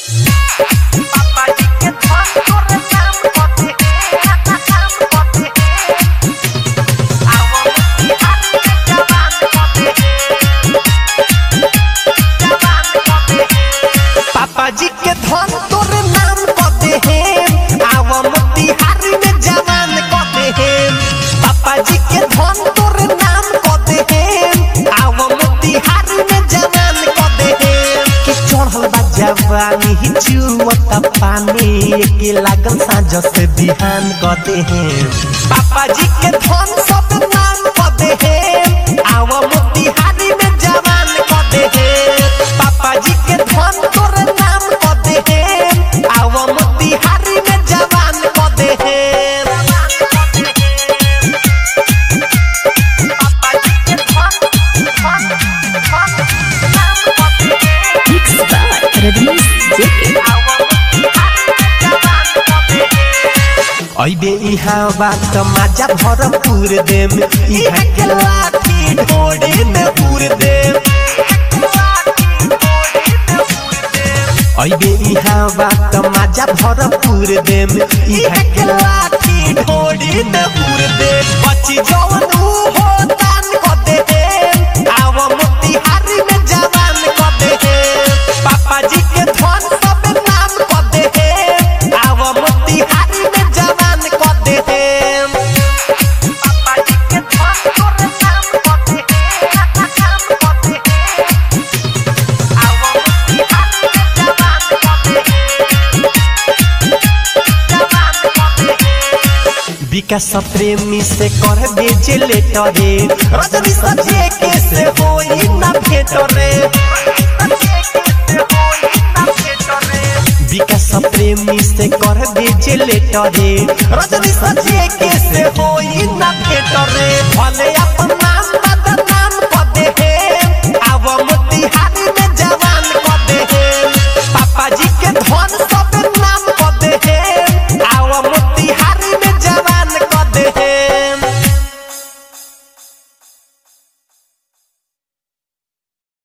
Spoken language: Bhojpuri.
पापा जी के धन तोरे नाम कथी नाम कथी आवो बिहार के जवान कथी जवान कथी पापा जी के धन तोरे नाम कथी है आवो मोतिहारी में जवान कथी है पापा जी के धन तोरे नाम कथी है आवो मोतिहारी में जवान कथी है कि चढ़ल बा जवानी ही जुवता पानी के लागल साँझ से बिहान कदे हैं पापा जी के धन सब नाम कदे हैं आवा मोतिहारी में जवान कदे हैं पापा जी के धन तोरे नाम कदे हैं आवा मोतिहारी में जवान कदे हैं पापा जी के धन धन धन नाम कदे हैं Mixed by Rajnish JK. अइबे इहाँ बात माजा भरपूर देम इहाँ के लाठी ढोड़े में पूर देम अइबे इहाँ बात माजा भरपूर देम इहाँ के लाठी ढोड़े में पूर देम बची जवन ऊ हो दान क दे देम आव मोतिहारी में जवान क दे देम पापा जी के धन सब नाम क दे देम आव मोतिहारी में जवान क दे देम पापा जी के धन तोरे नाम क दे देम नाम क दे देम आव मोतिहारी में जवान क दे देम जवान क दे देम विकास प्रेमी से कर बेचे लेटरे रजनी सजे के से होई ना भेटरे विकास प्रेमी से कर बेचे लेटरे रजनी सजे के से होई ना भेटरे भले अपन